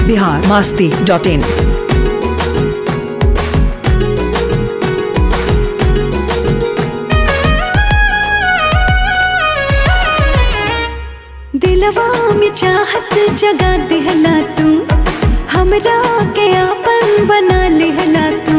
Bihar Masti dot इन दिलवा में चाहत जगा दिहला तू हमरा के आपन बना लिहला तू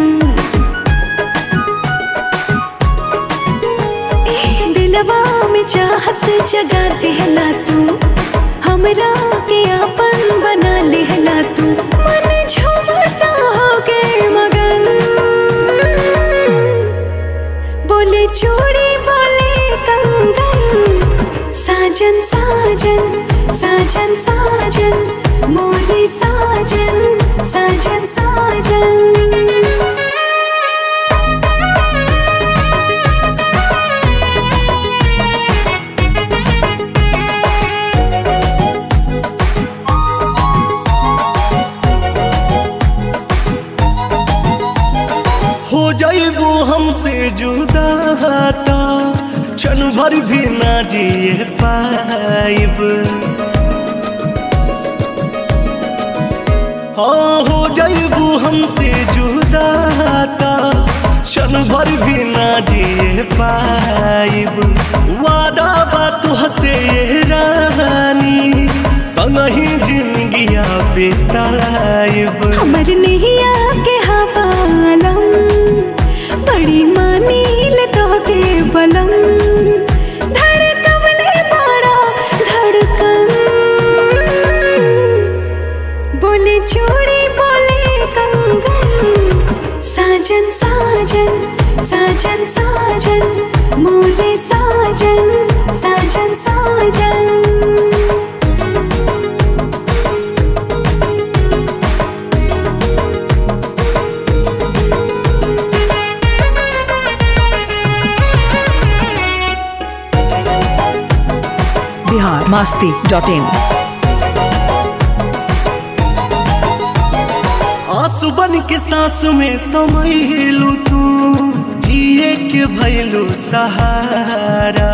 ए, दिलवा में चाहत जगा दिहला तू हमरा के आपन बना लिहला तू मन झूमता हो गए मगन बोले चूड़ी बोले कंगन साजन साजन साजन साजन मोरे साजन साजन साजन हो जाइबू हमसे जुदा ता क्षण भर भी ना जिए पाइब हाँ हो जाइबू हमसे जुदा ता क्षण भर भी ना जिए पाइब वादा बात हसे ये रानी संगही जिंदगिया बेताइब हमर नैया के हवालम बड़ी मानी ले तो के बलम धड़कवले बड़ा धड़कन बोले चूड़ी बोले कंगन साजन साजन साजन साजन मोरे साजन साजन साजन बिहार मास्ती डॉट इन आंसू बन के सांस में समैलू तू जिए के भैलू सहारा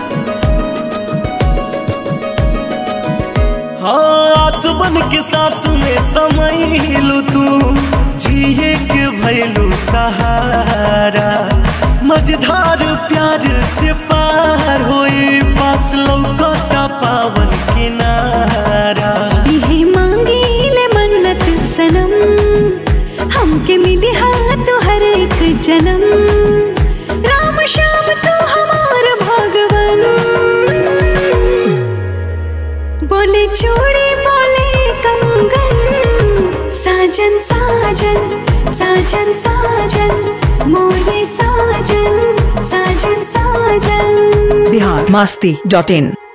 हाँ आंसू बन के सांस में समैलू तू जिए के भैलू सहारा मझधार प्यार से पार होए पास लौकता पावन किनारा इहे मांगी ले मन्नत सनम हमके मिली हाथ हर एक जन्म राम श्याम तो हमार भगवन बोले चूड़ी बोले कंगन साजन साजन साजन साजन मोरे साजन साजन साजन बिहार मास्ती डॉट इन